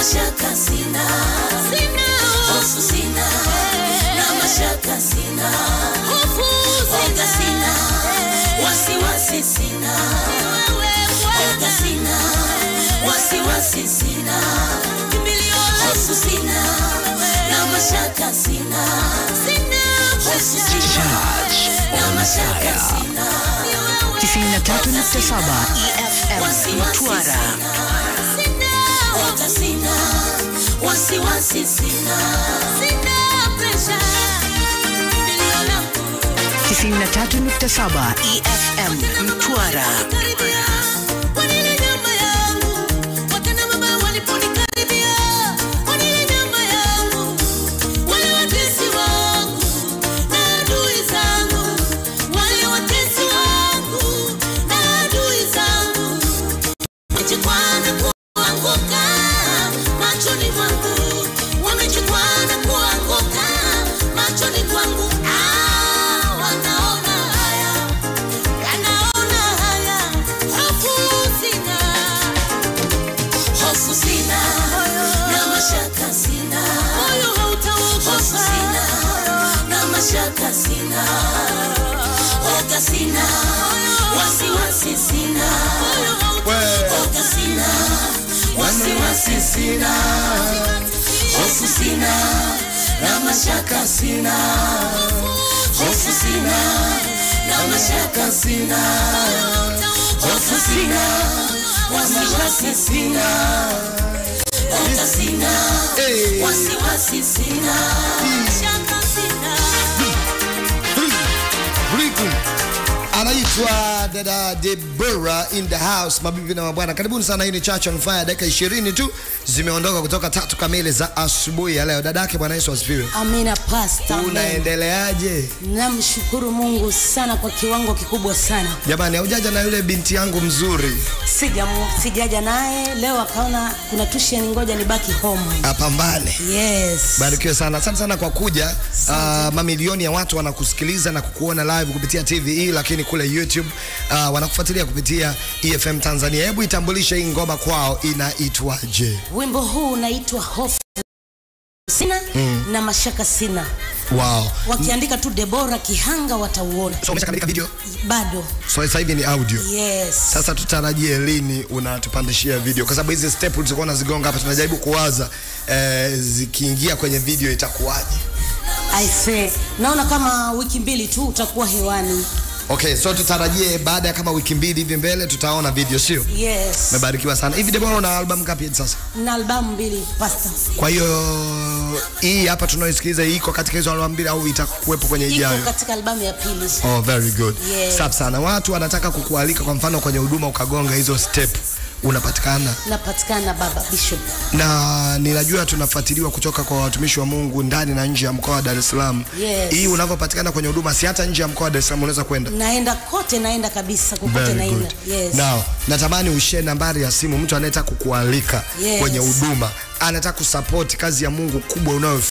mashaka sina, hofu sina, na mashaka sina, oga sina, wasiwasi sina, oga sina, wasiwasi sina, hofu sina, na mashaka sina, hofu sina, Charge na on mashaka fire. sina. 93.7 EFM Mtwara. Oga sina, wasiwasi sina, sina presha, 93.7 EFM Mtwara. karibia wanile nyama yangu, wakina mama waliponikaribia, wanile nyama yangu, wale watesi wangu na adui zangu, wale watesi wangu na adui zangu wamechukwana kuanguka machoni mwangu, wamechukwana kuanguka machoni mwangu. Ah, wanaona haya, wanaona haya, hofu sina, hofu sina, na mashaka sina, moyo hautaogopa, hofu sina, na mashaka sina, oga sina, wasiwasi sina, oga sina, wasiwasi sina, hofu sina, na mashaka sina, hofu sina, na mashaka sina, hofu sina, wasiwasi sina, oga sina, wasiwasi sina, mashaka sina. Riku anaitwa dada Debora in the house. Mabibi na mabwana, karibuni sana. Hii ni Church on Fire, dakika 20 tu zimeondoka kutoka tatu kamili za asubuhi ya leo. Dadake, Bwana Yesu asifiwe. Amina pasta. amen. Unaendeleaje Namshukuru Mungu sana kwa kiwango kikubwa sana. jamani? Haujaja na yule binti yangu mzuri Sija sijaja naye leo, akaona kuna tuition, ngoja nibaki home. apambane. Yes. Barikiwe sana, asante sana kwa kuja. Uh, mamilioni ya watu wanakusikiliza na kukuona live kupitia TVE, lakini kule YouTube uh, wanakufuatilia kupitia EFM Tanzania. Hebu itambulishe hii ngoma kwao inaitwaje? Wimbo huu unaitwa hofu sina na mashaka sina. Wow. Wakiandika tu Debora Kihanga watauona. So umeshakamilika video? Bado. So sasa hivi ni audio. Yes. Sasa tutarajie lini unatupandishia video, kwa sababu hizi step ulizokuwa unazigonga hapa tunajaribu kuwaza eh, zikiingia kwenye video itakuwaje? I say, naona kama wiki mbili tu utakuwa hewani. Okay, so tutarajie baada ya kama wiki mbili hivi mbele tutaona video, sio? Yes. Umebarikiwa sana. Hivi Debora, una album ngapi hadi sasa? Na albamu mbili pasta. Kwa hiyo hii hapa tunaoisikiliza iko katika hizo albamu mbili au itakuwepo kwenye Iko ijayo? katika albamu ya pili. Oh, very good. Yes. Safi sana. Watu wanataka kukualika kwa mfano kwenye huduma ukagonga hizo step, unapatikana Napatikana Baba Bishop. na ninajua tunafuatiliwa kutoka kwa watumishi wa Mungu ndani na nje ya mkoa wa Dar es Salaam. Yes. Hii unavyopatikana kwenye huduma, si hata nje ya mkoa wa Dar es Salaam unaweza kwenda. Naenda kote, naenda kabisa kokote Very naenda. good. Yes. Now, natamani ushare nambari ya simu mtu anayetaka kukualika Yes. kwenye huduma, anataka kusupport kazi ya Mungu kubwa unayofanya